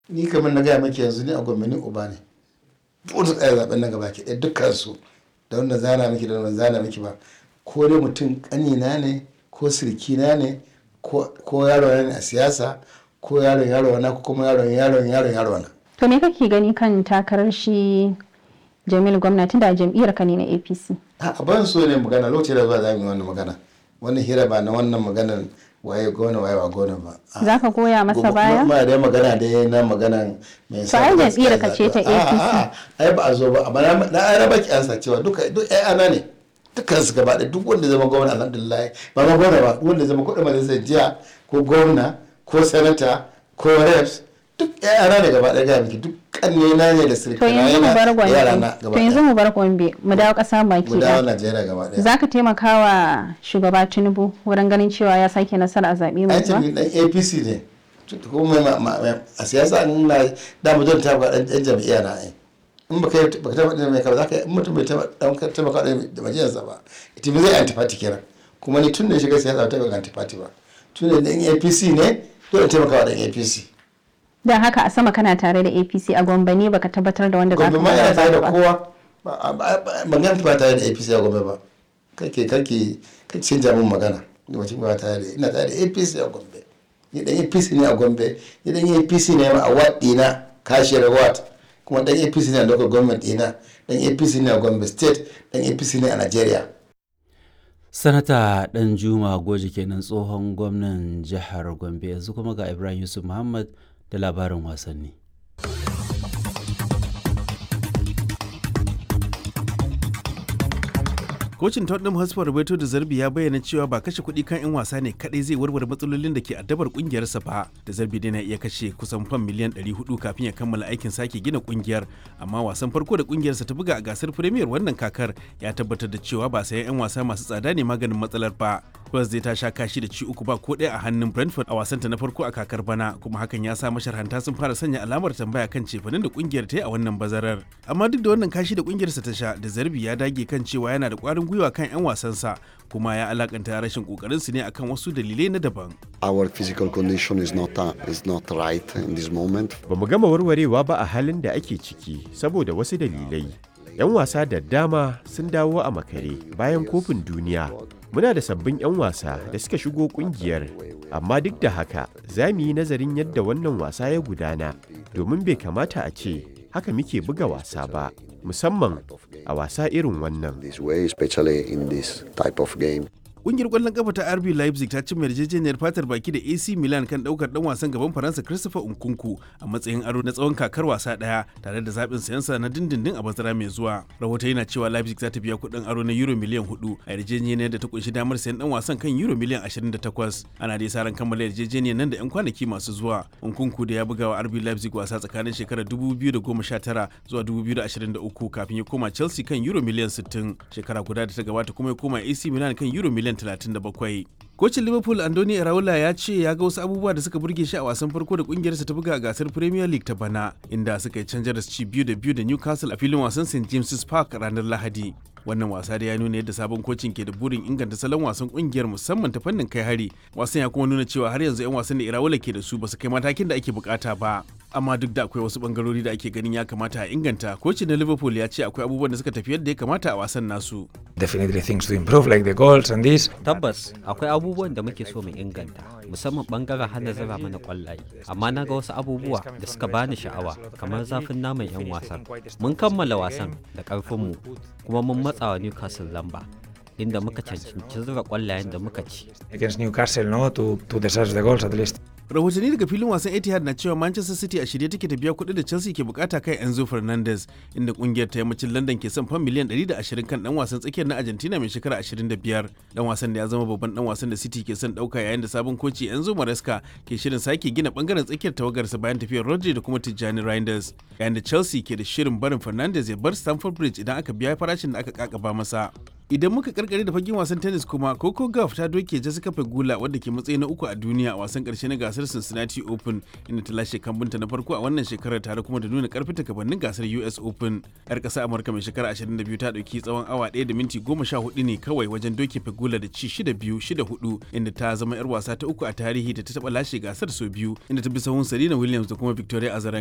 ni kamar na gaya maki yanzu ni a gwamnati uba ne duk da tsaya zaben nan gaba ke ɗaya dukkan su da wanda zana miki da wanda zana miki ba ko dai mutum ƙanina ne ko sirkina ne ko yaro ne a siyasa ko yaron yaro na ko kuma yaron yaron yaron yaro na to me kake gani kan takarar shi Jamil gwamnati da jam'iyyar ka ne na APC a ban so ne magana lokacin da zuwa za mu yi wannan magana wannan hira ba na wannan maganar waye gona waye ba gona ba za ka goya masa baya ma dai magana dai na maganan mai sa ai jam'iyyar ka ce ta APC ai ba a zo ba amma na ai raba ki ansa cewa duka duk ai ana ne dukkan su gaba duk wanda zama gwamna alhamdulillah ba ma gwamna ba wanda zama kudin majalisar jiya ko gwamna ko sanata ko reps duk ai ana ne gaba ɗaya ga miki duk kanne na ne da sirka to yanzu mu bar gombe to yanzu mu bar gombe mu dawo ƙasa baki mu dawo Najeriya gaba ɗaya zaka taimaka wa shugaba Tinubu wurin ganin cewa ya sake nasara a zaɓe mai zuwa ai dan APC ne kuma a siyasa an na da mu don ta ga dan jam'iyya na ai in baka baka taba da mai ka za ka in mutum bai taba dan taimaka da majiyarsa ba ita zai antifati kenan kuma ni tun da shiga siyasa ta ga antifati ba tun da dan APC ne dole taimaka wa dan APC don haka a sama kana tare da apc a gombe ne baka tabbatar da wanda za ka gombe ma yana tare da kowa ban gan ba tare da apc a gombe ba kake kake kake canja min magana wacce ba tare da ina tare da apc a gombe ni dan apc ne a gombe ni dan apc ne a wat dina kashiyar wat kuma dan apc ne a local government dina dan apc ne a gombe state dan apc ne a nigeria sanata dan juma goji kenan tsohon gwamnan jihar gombe yanzu kuma ga ibrahim yusuf muhammad da labarin wasanni. Kocin Tottenham Hotspur Roberto da Zarbi ya bayyana cewa ba kashe kuɗi kan 'yan wasa ne kaɗai zai warware matsalolin da ke addabar ƙungiyarsa ba. Da Zarbi dai na iya kashe kusan fam miliyan 400 kafin ya kammala aikin sake gina ƙungiyar, amma wasan farko da ƙungiyarsa ta buga a gasar Premier wannan kakar ya tabbatar da cewa ba sayan 'yan wasa masu tsada ne maganin matsalar ba. Spurs zai ta sha kashi da ci uku ba ko ɗaya a hannun Brentford a wasanta na farko a kakar bana kuma hakan ya sa masharhanta sun fara sanya alamar tambaya kan cefanin da kungiyar ta yi a wannan bazarar. Amma duk da wannan kashi da kungiyarsa ta sha da Zarbi ya dage kan cewa yana da ƙwarin gwiwa kan 'yan wasansa kuma ya alakanta rashin kokarinsu ne akan wasu dalilai na daban. Our physical condition is not uh, is not right in this moment. Ba mu gama warwarewa ba a halin da ake ciki saboda wasu dalilai. 'Yan wasa da dama sun dawo a makare bayan kofin duniya. Muna da sabbin 'yan wasa da suka shigo kungiyar, amma duk da haka za mu yi nazarin yadda wannan wasa ya gudana domin bai kamata a ce haka muke buga wasa ba, musamman a wasa irin wannan. This way, especially in this type of game. Ƙungiyar ƙwallon kafa ta RB Leipzig ta cimma yarjejeniyar fatar baki da AC Milan kan ɗaukar ɗan wasan gaban Faransa Christopher Nkunku a matsayin aro na tsawon kakar wasa ɗaya tare da zaɓin sayansa na dindindin a bazara mai zuwa. Rahoto yana cewa Leipzig za ta biya kuɗin aro na euro miliyan hudu a yarjejeniyar da ta kunshi damar sayan ɗan wasan kan euro miliyan 28. Ana dai sa ran kammala yarjejeniyar nan da 'yan kwanaki masu zuwa. Nkunku da ya buga wa RB Leipzig wasa tsakanin shekarar 2019 zuwa 2023 kafin ya koma Chelsea kan euro miliyan 60 shekara guda da ta gabata kuma ya koma AC Milan kan euro miliyan 37. Kocin Liverpool Andoni Iraola ya ce ya ga wasu abubuwa da suka burge shi a wasan farko da kungiyarsa ta buga a gasar Premier League ta bana, inda suka yi canjar da ci biyu da biyu da Newcastle a filin wasan St James's Park ranar Lahadi. Wannan wasa da ya nuna yadda sabon kocin ke da burin inganta salon wasan kungiyar musamman ta fannin kai hari. Wasan ya kuma nuna cewa har yanzu 'yan wasan da Iraola ke da su ba su kai matakin da ake bukata ba. Amma duk da akwai wasu bangarori da ake ganin ya kamata a inganta, kocin na Liverpool ya ce akwai abubuwan da suka tafi yadda ya kamata a wasan nasu. Definitely things to improve like the goals and this. Tabbas akwai abubuwan da muke so mu inganta, musamman bangaren hana zira mana kwallaye. Amma na ga wasu abubuwa da suka bani sha'awa, kamar zafin naman 'yan wasan. Mun kammala wasan da ƙarfinmu, kuma mun matsawa Newcastle lamba. inda muka cancanci zura kwallayen da muka ci. Against Newcastle, no, to, to deserve the goals at least. rahotanni daga filin wasan etihad na cewa manchester city a shirye take ta biya kuɗi da chelsea ke bukata kai enzo fernandez inda kungiyar ta yammacin london ke son fan miliyan 120 kan dan wasan tsakiyar na argentina mai shekara 25 dan wasan da ya zama babban dan wasan da city ke son dauka yayin da sabon koci enzo maresca ke shirin sake gina bangaren tsakiyar tawagarsa bayan tafiyar rodri da kuma tijjani reinders yayin da chelsea ke da shirin barin fernandez ya bar stamford bridge idan aka biya farashin da aka kakaba masa Idan muka karkare da fagen wasan tennis kuma Coco Gauff ta doke Jessica Pegula wadda ke matsayi na uku a duniya a wasan karshe na gasar Cincinnati Open inda ta lashe kambunta na farko a wannan shekarar tare kuma da nuna karfi ta gabanin gasar US Open. Yar ƙasa Amurka mai shekara 22 ta dauki tsawon awa 1 da minti 14 ne kawai wajen doke Pegula da ci 6-2 6-4 inda ta zama yar wasa ta uku a tarihi da ta taba lashe gasar sau biyu inda ta bi sahun Serena Williams da kuma Victoria Azarenka